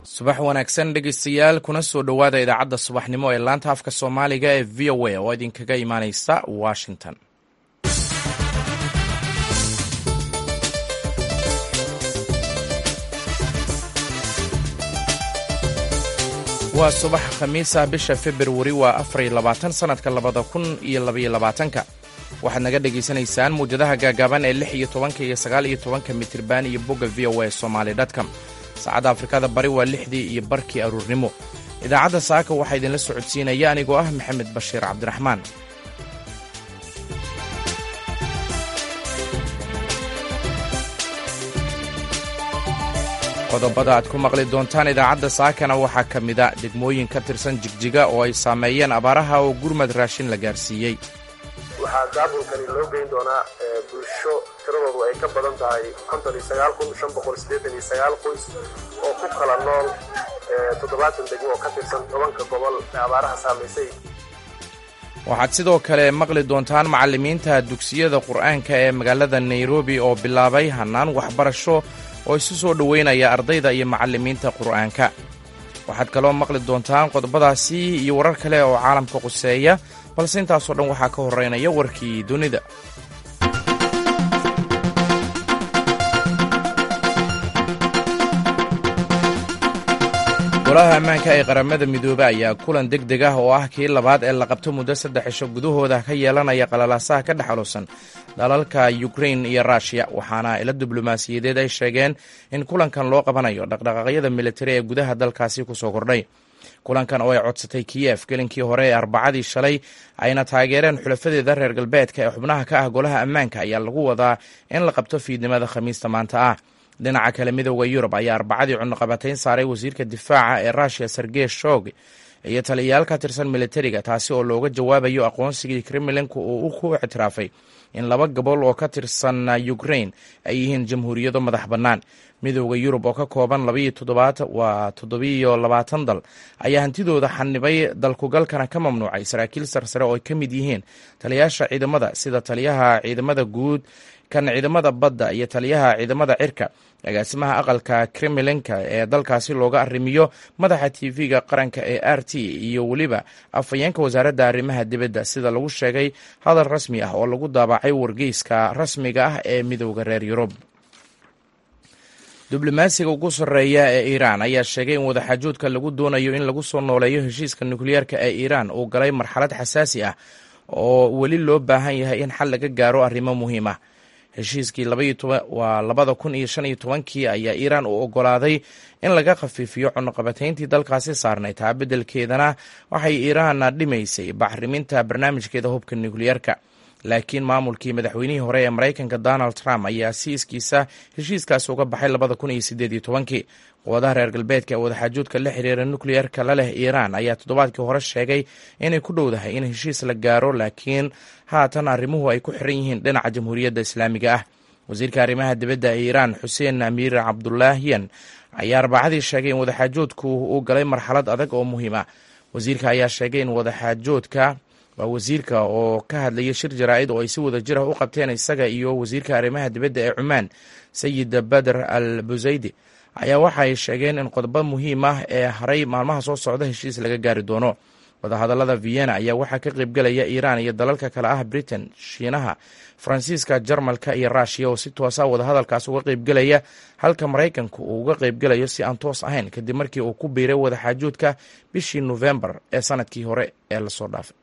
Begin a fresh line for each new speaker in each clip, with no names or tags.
subax wanaagsan dhegeystayaal kuna soo dhowaada idaacadda subaxnimo ee laanta afka soomaaliga ee v o a oo idinkaga imaaneysa washington waa subax khamiisa bisha februari waa afariyo labaatan sannadka labada kun iyo labaiyo labaatanka waxaad naga dhagaysanaysaan muwjadaha gaagaaban ee lix iyo tobanka iyo sagaal iyo tobanka mitirban iyo bogga v o a somaali dtcom saacadda afrikada bari waa lixdii iyo barkii aruurnimo idaacadda saaka waxaa idinla socodsiinaya anigoo ah maxamed bashiir cabdiraxmaan qodobada aad ku maqli doontaan idaacadda saakana waxaa ka mida degmooyin ka tirsan jigjiga oo ay saameeyeen abaaraha oo gurmad raashin la gaarsiiyey
waxaa daabulkani loo geyn doonaa bulsho tiradoodu ay ka badan tahay konton iyo sagaal kun shan boqol siddeetan iyo sagaal qoys oo ku kala nool toddobaatan degmo oo ka tirsan tobanka gobol ee abaaraha saamaysay
waxaad sidoo kale maqli doontaan macallimiinta dugsiyada qur'aanka ee magaalada nairobi oo bilaabay hannaan waxbarasho oo isu soo dhoweynaya ardayda iyo macallimiinta qur'aanka waxaad kaloo maqli doontaan qodobadaasi iyo warar kale oo caalamka quseeya balse intaasoo dhan waxaa ka horeynaya warkii dunida golaha ammaanka ee qaramada midoobe ayaa kulan deg deg ah oo ah kii labaad ee la qabto muddo saddex cisho gudahooda ka yeelanaya qalalaasaha ka dhexalusan dalalka ukrain iyo rushya waxaana ila diblomaasiyadeed ay sheegeen in kulankan loo qabanayo dhaqdhaqaaqyada militari ee gudaha dalkaasi kusoo kordhay kulankan oo ay codsatay kiyef gelinkii hore ee arbacadii shalay ayna taageereen xulafadeeda reer galbeedka ee xubnaha ka ah golaha ammaanka ayaa lagu wadaa in la qabto fiidnimada khamiista maanta ah dhinaca kale midooda yurub ayaa arbacadii cunaqabatayn saaray wasiirka difaaca ee rushya sergey shog iyo taliyayaal ka tirsan militariga taasi oo looga jawaabayo aqoonsigii kremlinku uu ku ictiraafay in laba gobol oo ka tirsan ukrain ay yihiin jamhuuriyado madax bannaan midooda yurub oo ka kooban waa toddobiyo labaatan dal ayaa hantidooda xanibay dalkugalkana ka mamnuucay saraakiil sarsare oo ay ka mid yihiin taliyayaasha ciidamada sida taliyaha ciidamada guud kan ciidamada badda iyo taliyaha ciidamada cirka agaasimaha aqalka kremlinka ee dalkaasi looga arrimiyo madaxa tv-ga qaranka ee r t iyo weliba afhayeenka wasaaradda arrimaha dibadda sida lagu sheegay hadal rasmi ah oo lagu daabacay wargeyska rasmiga ah ee midooda reer yurub diblomaasiga ugu sarreeya ee iiraan ayaa sheegay in wadaxaajoodka lagu doonayo in lagu soo nooleeyo heshiiska nukliyeerka ee iiraan uu galay marxalad xasaasi ah oo weli loo baahan yahay in xal laga gaaro arrimo muhiim ah heshiiskii waa labada kun iyo shan iyo tobankii ayaa iiraan u ogolaaday in laga khafiifiyo cunuqabatayntii dalkaasi saarnay taa beddelkeedana waxay iiraan dhimaysay bacriminta barnaamijkeeda hubka nukliyeerka laakiin maamulkii madaxweynihii hore ee maraykanka donald trump ayaa si iskiisa heshiiskaasi uga baxay labada kun iyo sideed iyo tobankii quwadaha reer galbeedka ee wadaxaajoodka la xiriira nukliyeerka la leh iiraan ayaa toddobaadkii hore sheegay inay ku dhowdahay in heshiis la gaaro laakiin haatan arrimuhu ay ku xiran yihiin dhinaca jamhuuriyadda islaamiga ah wasiirka arrimaha dibadda ee iiraan xuseen amiir cabdulaahiyan ayaa arbacadii sheegay in wadaxaajoodku uu galay marxalad adag oo muhiim ah wasiirka ayaa sheegay in wadaxaajoodka waa wasiirka oo ka hadlaya shir jaraa'id oo ay si wada jir ah u qabteen isaga iyo wasiirka arrimaha dibadda ee cumaan sayid bader al busaydi ayaa waxa ay sheegeen in qodobo muhiim ah ee haray maalmaha soo socda heshiis laga gaari doono wadahadallada vienna ayaa waxaa ka qaybgelaya iiraan iyo dalalka kale ah britain shiinaha faransiiska jarmalka iyo rushya oo si toosa wadahadalkaas uga qaybgelaya halka maraykanku uu uga qaybgelayo si aan toos ahayn kadib markii uu ku biiray wadaxaajoodka bishii nofembar ee sanadkii hore ee lasoo dhaafay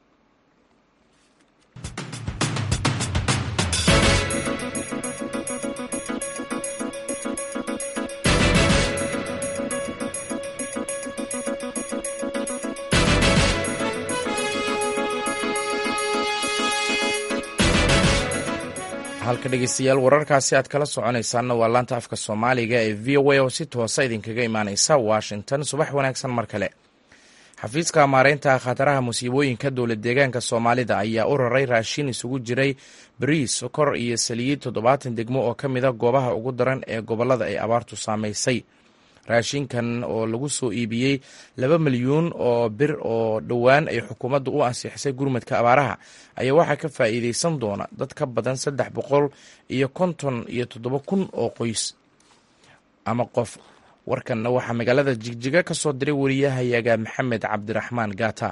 halka dhegeystayaal wararkaasi aad kala soconaysaanna waa laanta afka soomaaliga ee v o a oo si toosa idinkaga imaaneysa washington subax wanaagsan mar kale xafiiska maareynta khataraha musiibooyinka dowlad deegaanka soomaalida ayaa u raray raashin isugu jiray bariis sokor iyo saliid toddobaatan degmo oo ka mida goobaha ugu daran ee gobolada ay abaartu saamaysay raashinkan oo lagu soo iibiyey laba milyuun oo bir oo dhowaan ay xukuumaddu u ansixisay gurmadka abaaraha ayaa waxaa ka faa'iideysan doona dad ka badan saddex boqol iyo konton iyo toddoba kun oo qoys ama qof warkanna waxaa magaalada jigjiga ka soo diray wariyahayaga maxamed cabdiraxmaan gaata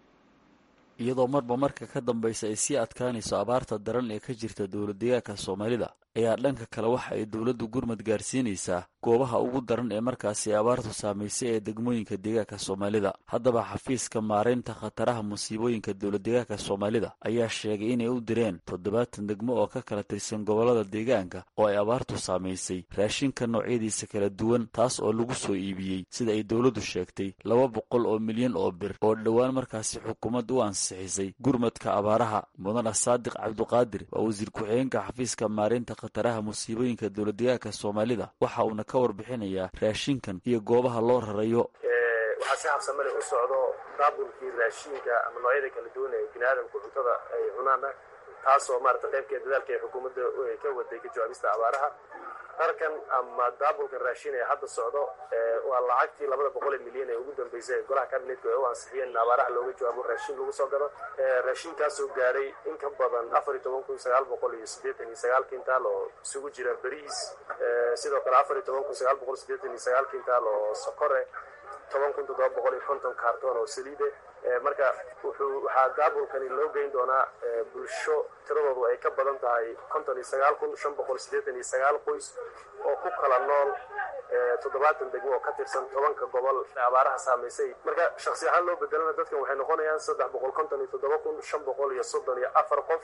iyadoo marba marka ka dambaysa ay sii adkaanayso abaarta daran ee ka jirta dowladdeegaanka soomaalida ayaa dhanka kale waxa ay dowladdu gurmad gaarsiinaysaa goobaha ugu daran ee markaasi abaartu saamaysay ee degmooyinka deegaanka soomaalida haddaba xafiiska maaraynta khataraha musiibooyinka dowladdeegaanka soomaalida ayaa sheegay inay u direen toddobaatan degmo oo ka kala tirsan gobollada deegaanka oo ay abaartu saamaysay raashinka noocyadiisa kala duwan taas oo lagu soo iibiyey sida ay dowladdu sheegtay laba boqol oo milyan oo bir oo dhowaan markaasi xukuumadda u ansixisay gurmadka abaaraha mudana saadiq cabduqaadir waa wasiir ku-xigeenka xafiiska maaraynta khataraha musiibooyinka dowladdeegaanka soomaalida waxa uuna ka warbixinayaa raashinkan iyo goobaha loo rarayo
waxaa si habsamale u socdo daabulkii raashinka ama noocyada kala duwan ee bini aadamku cuntada ay cunaan ah taasoo maarata qaybkeed dadaalka ay xukuumadda ka waday ka jawaabista abaaraha darkan ama daabulkan raashin ee hadda socdo waa lacagtii labada boqol ee milyan ee ugu dambeysay ee golaha kabinetka ay u ansixiyeen in abaaraha looga jawaabo raashin lagu soo gado raashinkaasoo gaaray in ka badan afar iyo toban kun sagaal boqol iyo siddeetan iyo sagaal kintaal oo isugu jira beriis sidoo kale afar iyo toban kun sagaal boqol siddeetan iyo sagaal kintaal oo sokore toban kun toddoba boqol iyo konton kaartoon oo saliide marka wuxuu waxaa daabulkani loo geyn doonaa bulsho tiradoodu ay ka badan tahay konton iyo sagaal kun shan boqol siddeetan iyo sagaal qoys oo ku kala nool toddobaatan degmo oo ka tirsan tobanka gobol ee abaaraha saamaysay marka shaksi ahaan loo bedelana dadkan waxay noqonayaan saddex boqol konton iyo toddoba kun shan boqol iyo soddon iyo afar qof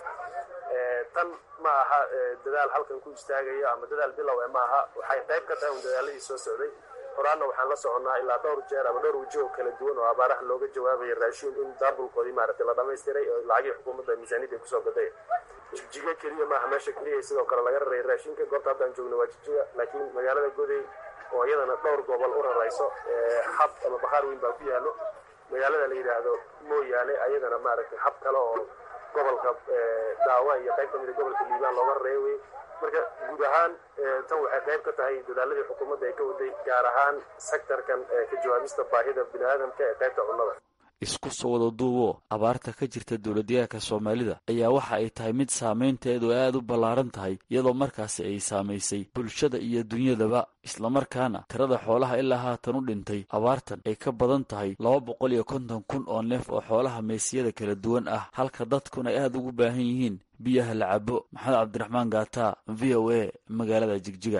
tan ma aha dadaal halkan ku istaagaya ama dadaal bilow e ma aha waxay qayb ka tahay un dadaaladii soo socday horaanna waxaan la soconnaa ilaa dhowr jeer ama dhowr waji oo kala duwan oo abaaraha looga jawaabaya raashin in daabulkoodii maaragtay la dhammaystiray oo lacagii xukuumadda miisaaniyadda kusoo gaday jigjiga keliya maaha meesha keliya sidoo kale laga raray raashinka goobta haddaan joogno waa jigjiga laakiin magaalada goday oo iyadana dhowr gobol u rarayso xab ama bakhaar weyn baa ku yaallo magaalada la yidhaahdo mooyaane ayadana maaragtay xab kale oo gobolka daawa iyo qayb ka mida gobolka liibaan looga rareeyo wey marka guud ahaan tan waxay qayb ka tahay dadaaladii xukuumadda ay ka waday gaar ahaan sektarkan ka jawaabista baahida bini aadamka ee qaybta cunnada
isku soo wada duuboo abaarta ka jirta dowladdeegaanka soomaalida ayaa waxa ay tahay mid saamaynteedu aad u ballaaran tahay iyadoo markaasi ay saamaysay bulshada iyo dunyadaba islamarkaana tirada xoolaha ilaa haatan u dhintay abaartan ay ka badan tahay laba boqol iyo konton kun oo neef oo xoolaha meesiyada kala duwan ah halka dadkuna ay aad ugu baahan yihiin biyaha la cabo maxamed cabdiraxmaan gaata v o a magaalada jigjiga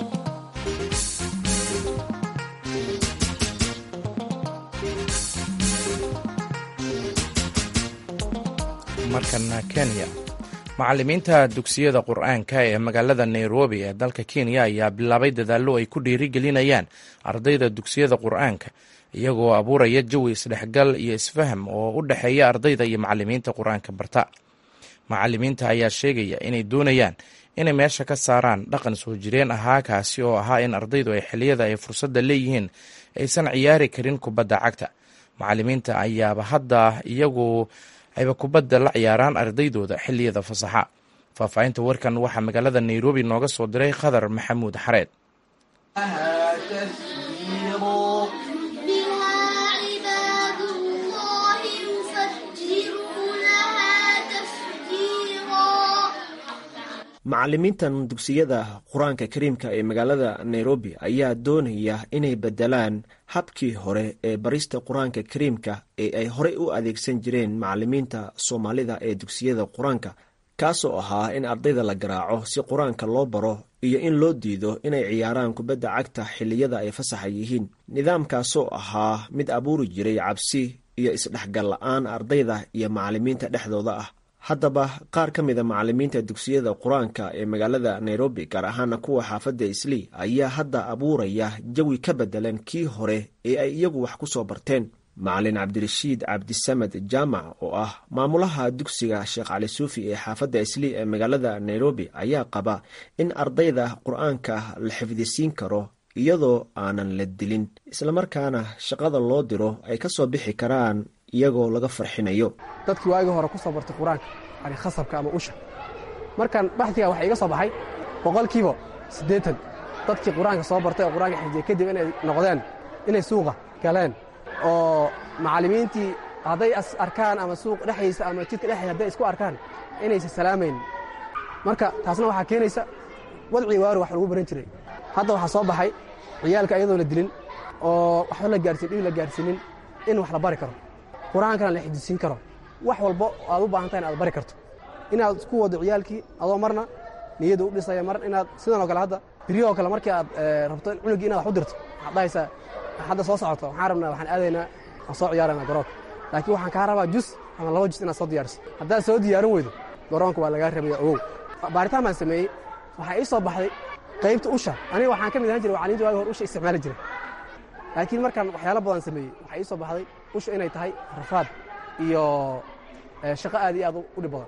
markana kenya macallimiinta dugsiyada qur-aanka ee magaalada nairobi ee dalka kenya ayaa bilaabay dadaallo ay ku dhiirigelinayaan ardayda dugsiyada qur-aanka iyagoo abuuraya jawi isdhexgal iyo isfaham oo u dhexeeya ardayda iyo macallimiinta qur-aanka barta macallimiinta ayaa sheegaya inay doonayaan inay meesha ka saaraan dhaqan soo jireen ahaa kaasi oo ahaa in ardaydu ay xilliyada ay fursadda leeyihiin aysan ciyaari karin kubadda cagta macallimiinta ayaaba hadda iyagu ayba kubadda la ciyaaraan ardaydooda xilliyada fasaxa faahfaahinta warkan waxaa magaalada nairobi nooga soo diray khadar maxamuud xareed
macallimiintan dugsiyada qur-aanka kariimka ee magaalada nairobi ayaa doonaya inay bedelaan habkii hore ee barista qur-aanka kariimka ee ay horey u adeegsan jireen macallimiinta soomaalida ee dugsiyada qur-aanka kaasoo ahaa in ardayda la garaaco si qur-aanka loo baro iyo in loo diido inay ciyaaraan kubadda cagta xilliyada ay fasaxa yihiin nidaamkaasoo ahaa mid abuuri jiray cabsi iyo isdhexgal la-aan ardayda iyo macallimiinta dhexdooda ah haddaba qaar ka mida macallimiinta dugsiyada qur-aanka ee magaalada nairobi gaar ahaana kuwa xaafadda islii ayaa hadda abuuraya jawi ka bedelan kii hore ee ay iyagu wax ku soo barteen macalin cabdirashiid cabdisamed jaamac oo ah maamulaha dugsiga sheekh cali suufi ee xaafadda islii ee magaalada nairobi ayaa qaba in ardayda qur-aanka la xifdisiin karo iyadoo aanan la dilin islamarkaana shaqada loo diro ay ka soo bixi karaan iyagoo laga farxinayo
dadkii waagii hore ku soo bartay qur-aanka yani khasabka ama usha markaan baxdiga waxaa iga soo baxay boqolkiiba siddeetan dadkii qur-aanka soo bartay oo qur-aanka xifdiyey kadib inay noqdeen inay suuqa galeen oo macallimiintii hadday arkaan ama suuq dhexdiisa ama jidka dhexdiisa hadday isku arkaan inaysan salaamayn marka taasna waxaa keenaysa wadcii waari wax lagu baran jiray hadda waxaa soo baxay ciyaalka iyadoo la dilin oo waxba la gaarsiin dhib la gaarsiinin in wax la bari karo qur-aankana la xijisiin karo wax walbo aad u baahan tahay in aad bari karto inaad isku wado ciyaalkii adoo marna niyadda u dhisaya mar inaad sidan oo kale hadda biryahoo kale markii aad rabto in cunugii inaad wax u dirto waxaad dhahaysaa hadda soo socoto waxaan rabnaa waxaan aadaynaa aan soo ciyaarana garoonka laakiin waxaan kaa rabaa jus ama laba jus inaad soo diyaariso haddaad soo diyaarin weydo garoonka waa lagaa rabaya ogow baaritaan baan sameeyey waxaa ii soo baxday qaybta usha aniga waxaan ka mid ahaan jiray wacaliinta waagi hor usha isticmaali jiray laakiin markaan waxyaalo badan sameeyey waxaa ii soo baxday usha inay tahay rafaad iyo shaqo aad iyo aad u dhib badan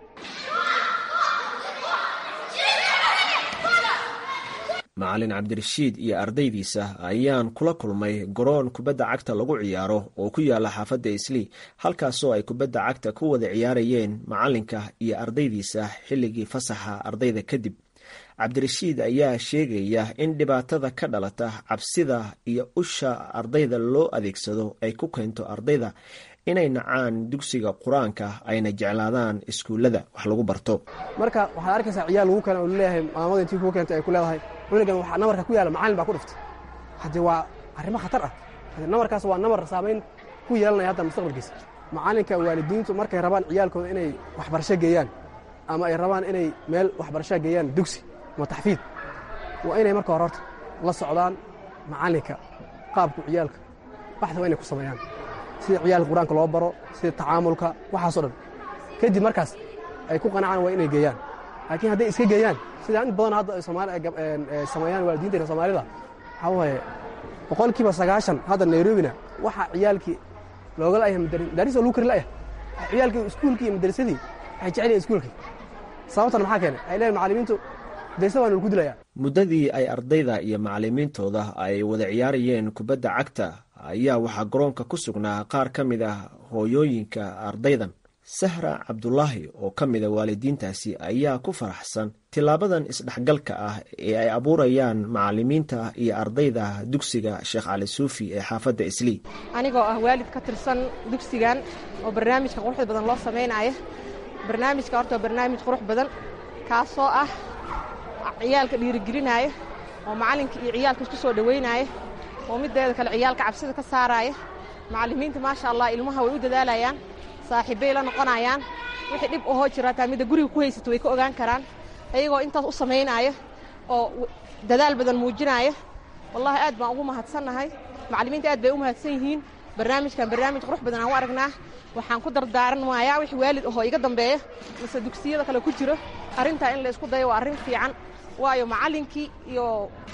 macalin cabdirashiid iyo ardaydiisa ayaan kula kulmay garoon kubadda cagta lagu ciyaaro oo ku yaala xaafadda islii halkaasoo ay kubadda cagta ku wada ciyaarayeen macalinka iyo ardaydiisa xilligii fasaxa ardayda kadib cabdirashiid ayaa sheegaya in dhibaatada ka dhalata cabsida iyo usha ardayda loo adeegsado ay ku keento ardayda inay nacaan dugsiga qur-aanka ayna jeclaadaan iskuullada wax lagu barto
marka waxaad arkaysaa ciyaal lagu keena oo laleeyahay maamada intii kuu keentay ay ku leedahay cunugan waxaa namarka ku yaala macalin baa ku dhiftay haddii waa arrimo khatar ah haddii namarkaas waa namar saamayn ku yeelanaya hadda mustaqbalkiisa macalinka waalidiintu markay rabaan ciyaalkooda inay waxbarasho geeyaan ama ay rabaan inay meel waxbarasho geeyaan dugsi ama taxfiid waa inay marka hore horta la socdaan macalinka qaabku ciyaalka baxda waa inay ku sameeyaan sida ciyaalka qur-aanka loo baro sida tacaamulka waxaasoo dhan kadib markaas ay ku qanacaan waa inay geeyaan laakiin hadday iska geeyaan sida in badan hadda sameeyaan waalidiinteena soomaalida waxaa waaye boqolkiiba sagaashan hadda nairobina waxa ciyaalkii looga la'yahay madaris oo lagu kari la'yahay ciyaalkii iskuulkii iyo madrasadii waxay jecel yihin iskuulkii sababtan maxaa keenay waxay leeyihin macallimiintu madrasada waa nalagu dilayaa
muddadii ay ardayda iyo macallimiintooda ay wada ciyaarayeen kubadda cagta ayaa waxaa garoonka ku sugnaa qaar ka mid ah hooyooyinka ardaydan sahra cabdulaahi oo ka mida waalidiintaasi ayaa ku faraxsan tilaabadan isdhexgalka ah ee ay abuurayaan macalimiinta iyo ardayda dugsiga sheekh cali suufi ee xaafadda islii
anigoo ah waalid ka tirsan dugsigan oo barnaamijka quruxda badan loo samaynaya barnaamijka horta waa barnaamij qurux badan kaasoo ah ciyaalka dhiirigelinaya oo macallinka iyo ciyaalka isku soo dhowaynaya oo mideeda kale ciyaalka cabsida ka saaraaya macallimiinta maasha allah ilmaha way u dadaalayaan saaxiibbay la noqonayaan wixii dhib ahoo jira hataa midda guriga ku haysato way ka ogaan karaan ayagoo intaas u samaynaya oo dadaal badan muujinaya wallahi aad baan ugu mahadsannahay macallimiinta aad bay u mahadsan yihiin barnaamijkan barnaamij qurux badan aan u aragnaa waxaan ku dardaaranmayaa wix waalid ahoo iga dambeeya mise dugsiyada kale ku jiro arrintaa in la isku dayo waa arrin fiican waayo macallinkii iyo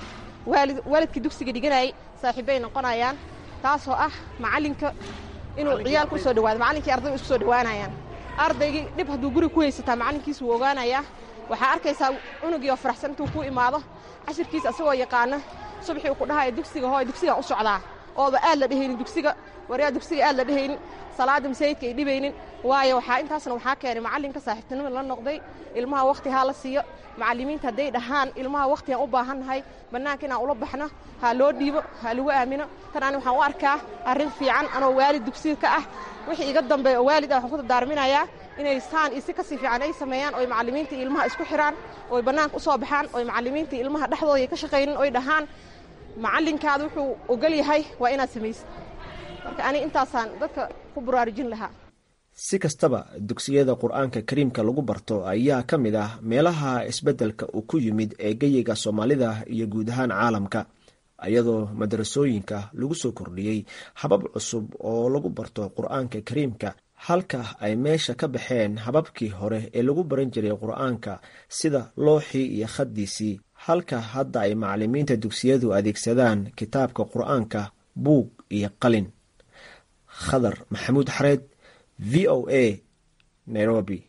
waalidkii dugsiga dhiganayay saaxiibbay noqonayaan taasoo ah macallinka inuu ciyaalka u soo dhawaado macallinkii ardayga isku soo dhowaanayaan ardaygii dhib hadduu guriga ku haysataa macallinkiisa wuu ogaanayaa waxaa arkaysaa cunugii oo faraxsan intuu ku imaado cashirkiisa asagoo yaqaana subaxii uu ku dhahaya dugsiga hooy dugsigaan u socdaa ooba aad la dhehaynin dugsiga waryaa dugsiga aad la dhehaynin salaada masaajidka ay dhibaynin waayo waxaa intaasna waxaa keenay macallinka saaxiibtinimada la noqday ilmaha wakhti haa la siiyo macallimiinta hadday dhahaan ilmaha wakhtigaan u baahannahay bannaanka inaan ula baxno ha loo dhiibo ha lagu aamino tan ani waxaan u arkaa arrin fiican anoo waalid dugsiga ka ah wixii iga dambeeya oo waalid ah waxaan ku dardaarminayaa inay saan iyo si kasii fiican ay sameeyaan oy macallimiinta iyo ilmaha isku xidhaan oy bannaanka u soo baxaan oy macallimiinta iyo ilmaha dhexdooda ka shaqaynin oy dhahaan macallinkaada wuxuu ogol yahay waa inaad samaysid marka ani intaasaan dadka ku buraarujin lahaa
si kastaba dugsiyada qur-aanka kariimka lagu barto ayaa ka mid ah meelaha isbeddelka uu ku yimid ee geyiga soomaalida iyo guud ahaan caalamka iyadoo madrasooyinka lagu soo kordhiyey habab cusub oo lagu barto qur-aanka kariimka halka ay meesha ka baxeen hababkii hore ee lagu baran jiray qur-aanka sida looxii iyo khaddiisii halka hadda ay macallimiinta dugsiyadu adeegsadaan kitaabka qur-aanka buug iyo qalin khadar maxamuud xareed v o a nairobi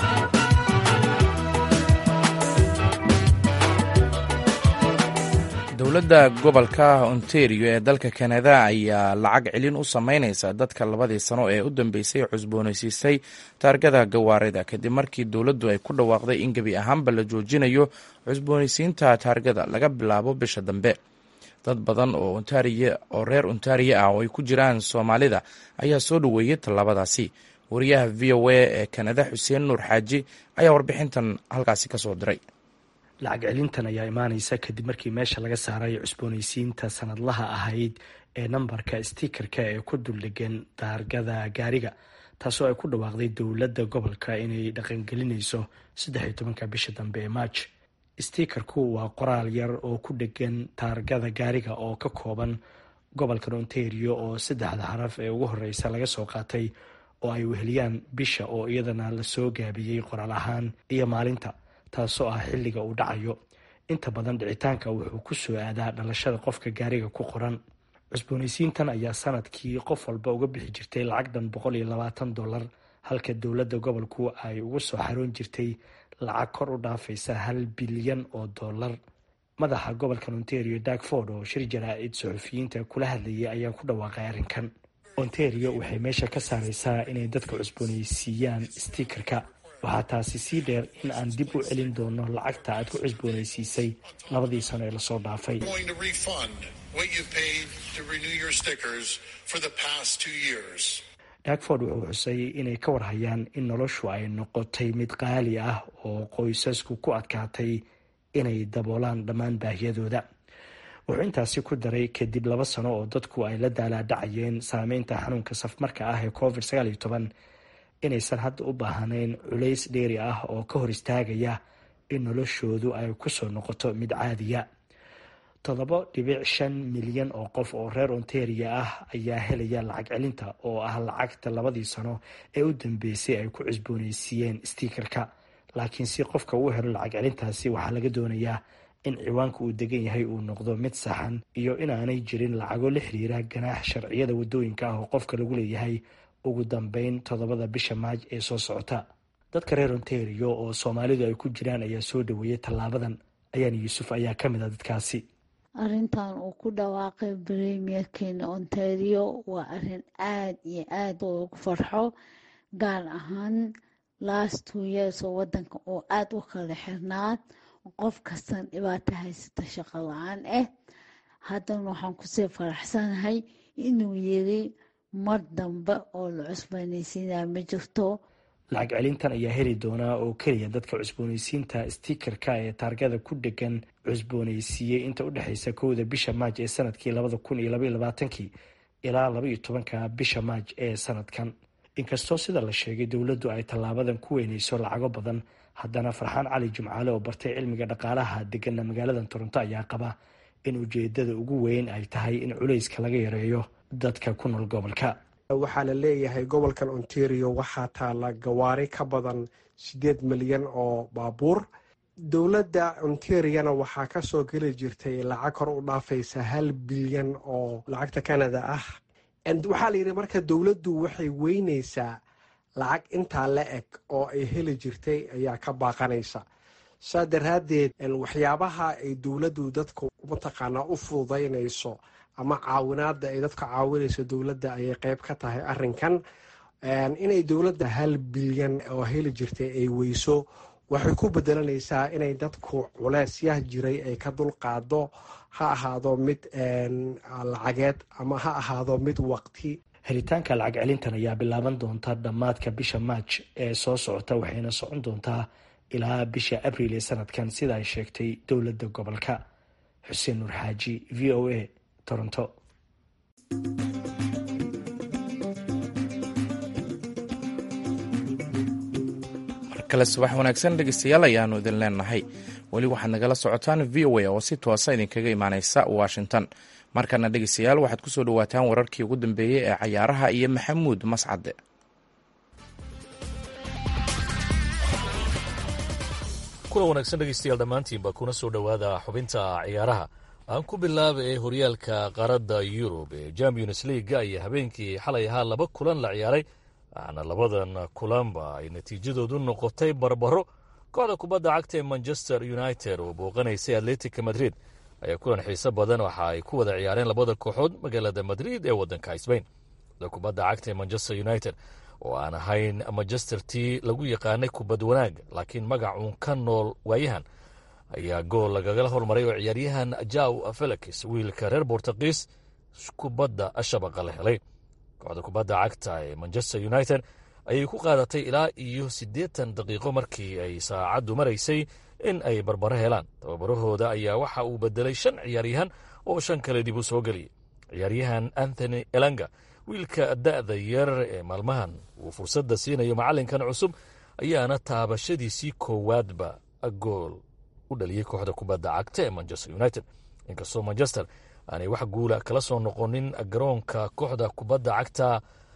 dowladda gobolka ontario ee dalka kanada ayaa lacag celin u sameyneysa dadka labadii sano ee u dambeysay cusboonaysiisay taargada gawaarida kadib markii dowladdu ay ku dhawaaqday in gebi ahaanba la joojinayo cusboonaysiinta taargada laga bilaabo bisha dambe dad badan oo oo reer ontario ah oo ay ku jiraan soomaalida ayaa soo dhoweeyey tallaabadaasi wariyaha v o a ee kanada xuseen nuur xaaji ayaa warbixintan halkaasi ka soo diray
lacag celintan ayaa imaaneysa kadib markii meesha laga saaray cusbooneysiinta sanadlaha ahayd ee nambarka stikerka ee ku duldhegan daargada gaariga taasoo ay ku dhawaaqday dowladda gobolka inay dhaqangelinayso saddex iyo tobanka bisha dambe ee maaj stikerku waa qoraal yar oo ku dhegan taargada gaariga oo ka kooban gobolkan ontario oo saddexda xaraf ee ugu horeysa laga soo qaatay oo ay weheliyaan bisha oo iyadana lasoo gaabiyey qoraal ahaan iyo maalinta taasoo ah xilliga uu dhacayo inta badan dhicitaanka wuxuu ku soo aadaa dhalashada qofka gaariga ku qoran cusbooneysiintan ayaa sanadkii qof walba uga bixi jirtay lacag dhan boqol iyo labaatan dollar halka dowladda gobolku ay ugu soo xaroon jirtay lacag kor u dhaafaysa hal bilyan oo dollar madaxa gobolkan ontario darkford oo shir jaraa-id suxufiyiinta kula hadlayay ayaa ku dhawaaqay arrinkan ontario waxay meesha ka saareysaa inay dadka cusbooneysiiyaan stikerka waxaa taasi sii dheer in aan dib u celin doono lacagta aad ku cusbooneysiisay labadii sano ee lasoo dhaafay darkford wuxuu xusay inay ka warhayaan in noloshu ay noqotay mid qaali ah oo qoysasku ku adkaatay inay daboolaan dhammaan baahiyadooda wuxuu intaasi ku daray kadib laba sano oo dadku ay la daalaadhacayeen saameynta xanuunka safmarka ah ee covid sagaal iyo toban inaysan hadda u baahnayn culays dheeri ah oo ka hor istaagaya in noloshoodu ay kusoo noqoto mid caadiya toddoba dhibic shan milyan oo qof oo reer ontaria ah ayaa helaya lacag celinta oo ah lacagta labadii sano ee u dambeysay ay ku cusbooneysiiyeen stikerka laakiin si qofka uu helo lacag celintaasi waxaa laga doonayaa in ciwaanka uu degan yahay uu noqdo mid saxan iyo inaanay jirin lacago la xiriira ganaax sharciyada wadooyinka ah oo qofka lagu leeyahay ugu dambeyn toddobada bisha maaj ee soo socota dadka reer ontario oo soomaalidu ay ku jiraan ayaa soo dhaweeyay tallaabadan ayaan yuusuf ayaa ka mid a dadkaasi
arrintan uu ku dhawaaqay premierkeena ontario waa arrin aada iyo aada ugu farxo gaar ahaan last two years oo wadanka oo aada u kala xirnaad qof kastan dhibaato haysata shaqo la-aan ah haddana waxaan kusii faraxsanahay inuu yiri mar dambe oo la cusbooneysiinaa ma jirto
lacag celintan ayaa heli doonaa oo keliya dadka cusbooneysiinta stikerka ee taargada ku dhegan cusbooneysiiyey inta u dhexeysa kowda bisha maaj ee sanadkii labada kun iyo labaiyo labaatankii ilaa labaiyo tobanka bisha maaj ee sanadkan inkastoo sida la sheegay dowladdu ay tallaabadan ku weyneyso lacago badan haddana farxaan cali jimcaale oo bartay cilmiga dhaqaalaha degana magaalada toronto ayaa qaba in ujeedada ugu weyn ay tahay in culayska laga yareeyo dadka ku nool gobolka
waxaa la leeyahay gobolkan ontario waxaa taala gawaari ka badan siddeed milyan oo baabuur dowladda ontariana waxaa kasoo geli jirtay lacag kor u dhaafaysa hal bilyan oo lacagta canada ah waxaa la yidhi marka dowladdu waxay weyneysaa lacag intaa la eg oo ay heli jirtay ayaa ka baaqanaysa saa daraaddeed waxyaabaha ay dowladdu dadku mataqaanaa u fududaynayso ama caawinaada ay dadka caawinayso dowladda ayay qeyb ka tahay arinkan inay dowladda hal bilyan oo heli jirtay ay weyso waxay ku bedelanaysaa inay dadku culeysyah jiray ay ka dulqaado ha ahaado mid lacageed ama ha ahaado mid waqti
helitaanka lacag celintan ayaa bilaaban doonta dhammaadka bisha maaj ee soo socota waxayna socon doontaa ilaa bisha abriil ee sanadkan sida ay sheegtay dowladda gobolka xuseen nuur xaaji v o a toronto
markale subax wanaagsan dhegeystayaal ayaanu idin leenahay weli waxaad nagala socotaan v o a oo si toosa idinkaga imaaneysa washington markana dhegeystayaal waxaad kusoo dhawaataan wararkii ugu dambeeyey ee cayaaraha iyo maxamuud mascade
kula wanaagsan dhegeystayaal dhammaantiinba kuna soo dhowaada xubinta ciyaaraha aan ku bilaaba ee horyaalka qaaradda yurub ee champions leaga ayaa habeenkii xalay ahaa laba kulan la ciyaaray waxaana labadan kulanba ay natiijadoodu noqotay barbaro kooxda kubadda cagta ee manchester united oo booqanaysay atletica madrid ayaa kulan xiiso badan waxa ay ku wada ciyaareen labada kooxood magaalada madrid ee waddanka sbain kooxda kubadda cagta ee manchester united oo aan ahayn manchester tii lagu yaqaanay kubad wanaag laakiin magacuun ka nool waayahan ayaa gool lagagala hormaray oo ciyaaryahan jaw felix wiilka reer bortugiis kubadda shabaqa la helay kooxda kubadda cagta ee manchester united ayay ku qaadatay ilaa iyo siddeetan daqiiqo markii ay saacaddu maraysay in ay barbaro helaan tababarahooda ayaa waxa uu bedelay shan ciyaaryahan oo shan kale dib u soo geliyay ciyaaryahan anthony elanga wiilka da'da yar ee maalmahan uu fursadda siinayo macallinkan cusub ayaana taabashadiisii koowaadba gool u dhaliyey kooxda kubadda cagta ee manchester united inkastoo manchester aanay wax guula kala soo noqonin garoonka kooxda kubadda cagta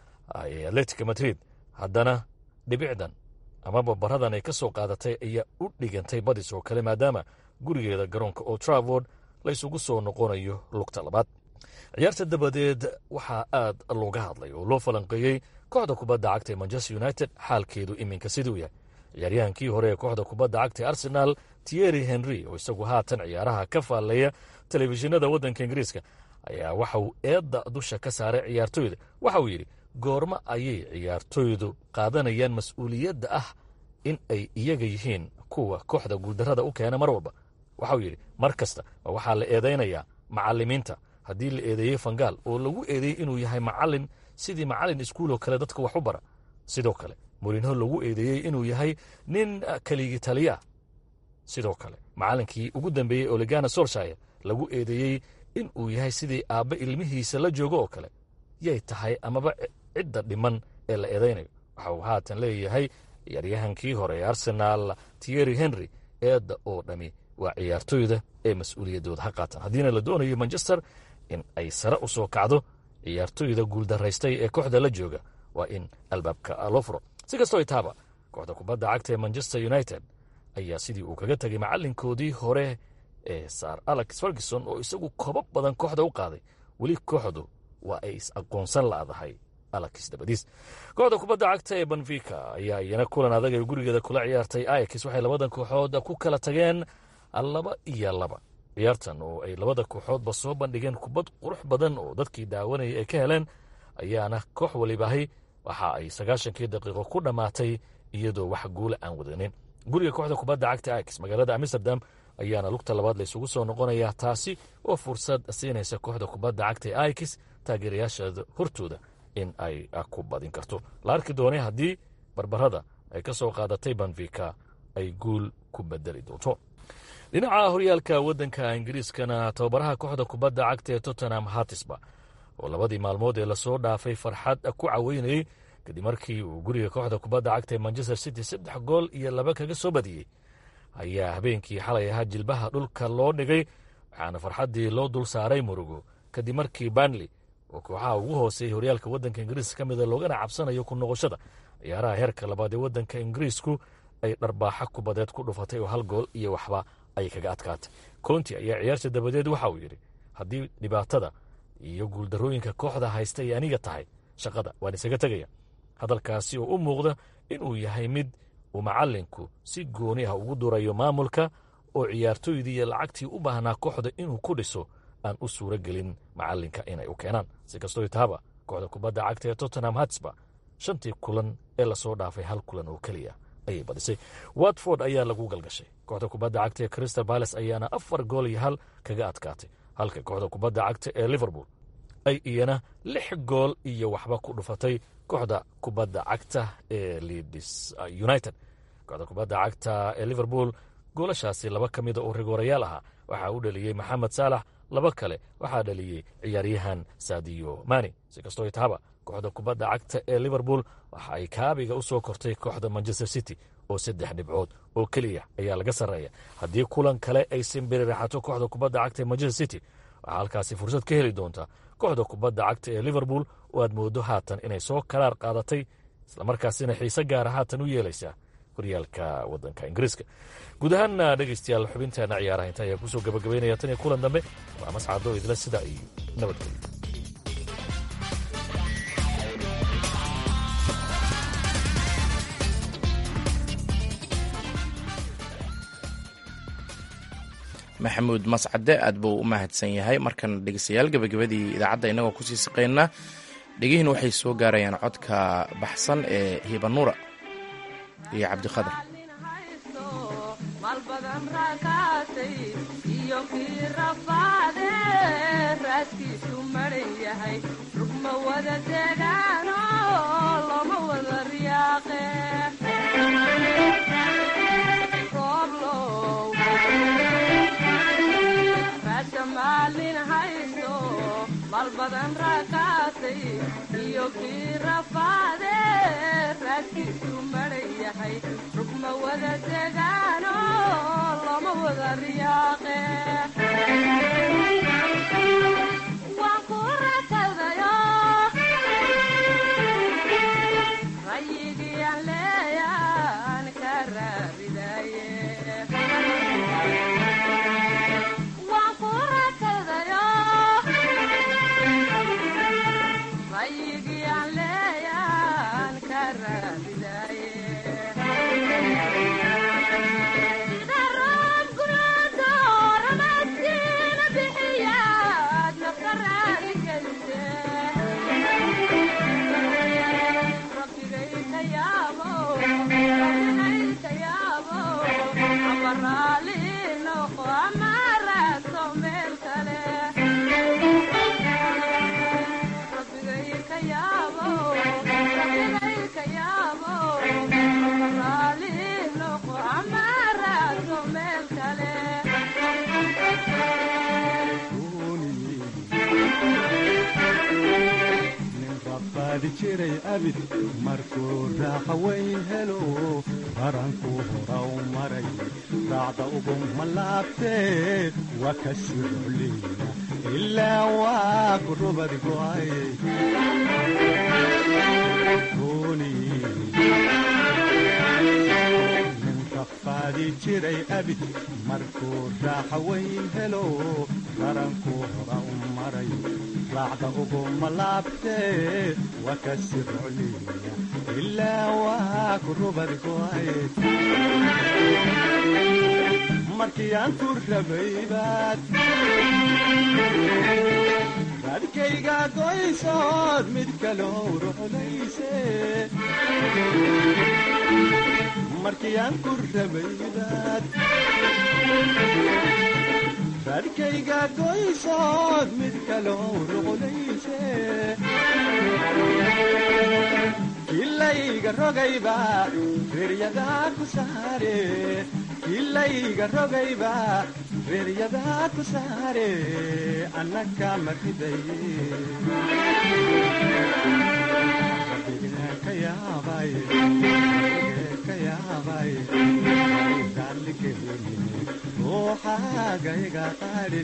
ee atletica madrid haddana dhibicdan ama babaradan ay ka soo qaadatay ayaa u dhigantay badis oo kale maadaama gurigeeda garoonka oo travord la ysugu soo noqonayo lugta labaad ciyaarta dabadeed waxaa aad looga hadlay oo loo falanqeeyey kooxda kubadda cagta ee manchester united xaalkeedu iminka siduu yahay ciyaaryahankii hore ee kooxda kubadda cagta ee arsenal tierry henry oo isagu haatan ciyaaraha ka faalleeya telefishinada waddanka ingiriiska ayaa waxa uu eedda dusha ka saaray ciyaartoyda waxa uu yidhi goormo ayay ciyaartoydu qaadanayaan mas-uuliyadda ah in ay iyaga yihiin kuwa kooxda guuldarrada u keena mar walba waxa uu yidhi mar kasta waxaa la eedaynayaa macallimiinta haddii la eedeeyey fangaal oo lagu eedeeyey inuu yahay macallin sidii macallin iskuuloo kale dadka wax u bara sidoo kale murinho lagu eedeeyey inuu yahay nin keligii taliya sidoo kale macallinkii ugu dambeeyey olegana solshire lagu eedeeyey in uu yahay sidii aabbe ilmihiisa la joogo oo kale yay tahay amaba cidda dhiman ee la eedaynayo waxa uu haatan leeyahay ciyaaryahankii hore ee arsenaal tierry henry eedda oo dhami waa ciyaartoyda ee mas-uuliyaddooda ha qaatan haddiina la doonayo manchester in ay sare u soo kacdo ciyaartoyda guuldaraystay ee kooxda la jooga waa in albaabka loo furo si kastoo itaaba kooxda kubadda cagta ee manchester united ayaa sidii uu kaga tegay macallinkoodii hore ee sar alex ferguson oo isagu kobo badan kooxda u qaaday weli kooxdu waa ay is aqoonsan la'dahay alex dabadiis kooxda kubadda cagta ee benfica ayaa iyana kulan adag ay gurigeeda kula ciyaartay ayax waxay labadan kooxood ku kala tageen laba iyo laba ciyaartan oo ay labada kooxoodba soo bandhigeen kubad qurux badan oo dadkii daawanayay ay ka heleen ayaana koox walibaahay waxa ay sagaashankii daqiiqo ku dhammaatay iyadoo wax guula aan wadanin guriga kooxda kubadda cagta ax magaalada amsterdam ayaana lugta labaad laysugu soo noqonayaa taasi oo fursad siinaysa kooxda kubadda cagta ee aix taageerayaasheeda hortooda in ay ku badin karto la arki doonay haddii barbarada ay ka soo qaadatay benfica ay guul ku bedeli doonto dhinaca horyaalka waddanka ingiriiskana tababaraha kooxda kubadda cagta ee tottenham hatisba oo labadii maalmood ee lasoo dhaafay farxad ku caweynayey kadib markii uu guriga kooxda kubadda cagta ee manchester city saddex gool iyo laba kaga soo badiyey ayaa habeenkii xalay ahaa jilbaha dhulka loo dhigay waxaana farxaddii loo dul saaray murugo kadib markii banley oo kooxaha ugu hooseeyay horyaalka waddanka ingiriiska ka mida loogana cabsanayo ku noqoshada ciyaaraha heerka labaad ee waddanka ingiriisku ay dharbaaxa kubadeed ku dhufatay oo hal gool iyo waxba ay kaga adkaatay konti ayaa ciyaarta dabadeed waxa uu yidhi haddii dhibaatada iyo guuldarooyinka kooxda haysta ay aniga tahay shaqada waan isaga tegaya hadalkaasi oo u muuqda inuu yahay mid uu macallinku si gooni ah ugu durayo maamulka oo ciyaartooydii iyo lacagtii u baahnaa kooxda inuu ku dhiso aan u suuro gelin macallinka inay u keenaan si kastoo taaba kooxda kubadda cagta ee tottenham hatsba shantii kulan ee lasoo dhaafay hal kulan oo keliya ayay badisay watford ayaa lagu galgashay kooxda kubadda cagta ee crystal bales ayaana afar gool iyo hal kaga adkaatay halka kooxda kubadda cagta ee liverpool ay iyana lix gool iyo waxba ku dhufatay kooxda kubadda cagta ee leeds united kooxda kubadda cagta ee liverpool goolashaasi laba ka mida oo rigoorayaal ahaa waxaa u dhaliyey maxamed saalax laba kale waxaa dhaliyey ciyaaryahan sadiyo mani si kastoo tahaba kooxda kubadda cagta ee liverpool waxa ay kaabiga u soo kortay kooxda manchester city oo saddex dhibcood oo keliya ayaa laga sarreeya haddii kulan kale ay simbiri raxato kooxda kubadda cagta ee manchester city waxaa halkaasi fursad ka heli doontaa kooxda kubadda cagta ee liverpool oo aad mooddo haatan inay soo karaar qaadatay islamarkaasina xiise gaara haatan u yeelaysaa horyaalka waddanka ingiriiska guud ahaanna dhegaystayaal xubinteena ciyaaraha inta ayaa kusoo gabagabaynaya tan iyo kulan dambe waa mascado idla sida iyo nabadgelyo
maxamuud mascade aad buu u mahadsan yahay markan dhegeystayaal gebagabadii idaacadda innagoo kusii siqaynaa dhegihiin waxay soo gaarayaan codka baxsan ee hibanuura iyo cabdiqadar
Roblo badan rakaatay iyo kii rafaade raadkiisu maran yahay rugma wada degaano lama wada riyaaqe waan ku rakadayo rayigii aan leeyaan ka raaridaye waan ku rakadayo rayigii aan leeyaan ka raaridaye sida roob guraado ramadkiina bixiyaad nafka raali gelise rabbigay ka yaabo rabbigay ka yaabo ama raali noqo ama raadso meel kale rabbigay ka yaabo rabbigay ka yaabo ama raali noqo ama raadso meel kale
nin rabaadi jiray abid markuu raaqa weyn helo baranku hora u maray raacda uguma laabtee waa ka sircliina ilaa waa ku rubad go'ay nin rafaadi jiray abid markuu raaqa weyn helo baranku hora u maray raacda uguma laabtee waa ka sircliina ilaa waa ku rubad go'ay markii aan ku rabay baad raadkayga goysood mid kaloo ruxlayse markii aan ku rabay baad raadkayga goysood mid kaloo ruxlayse kilayga rogayba reeryadaa ku saare kilayga rogayba reeryadaa ku saare annaka maridaye ka yaabay ka yaabay daalikeeni ruuxaagayga qaadhi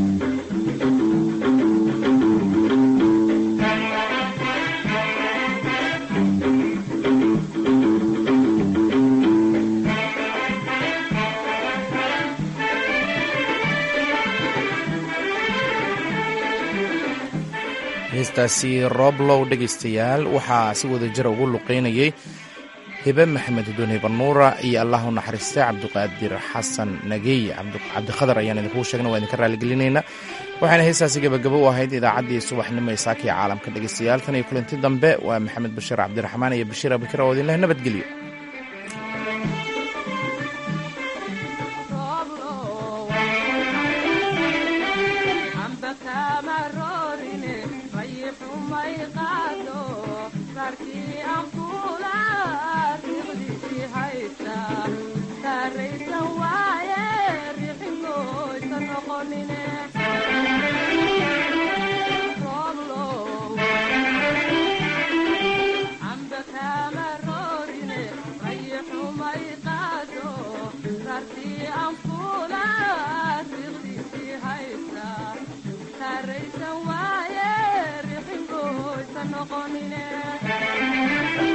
heestaasi rooblow dhegaystayaal waxaa si wada jira ugu luqeynayay hibe maxamed hudoon hibanuura iyo allah u naxariistay cabdiqaadir xasan nageey cabdikhadar ayaan idinkuu sheegna waa idinka raaligelinaynaa waxaana heestaasi gebagabo u ahayd idaacaddii subaxnimo ee saakiya caalamka dhegaystayaal tan iyo kulanti dambe waa maxamed bashiir cabdiraxmaan iyo bashiir abikir oo idinleh nabadgelyo
Saraysan waaye rixin gooysa noqonine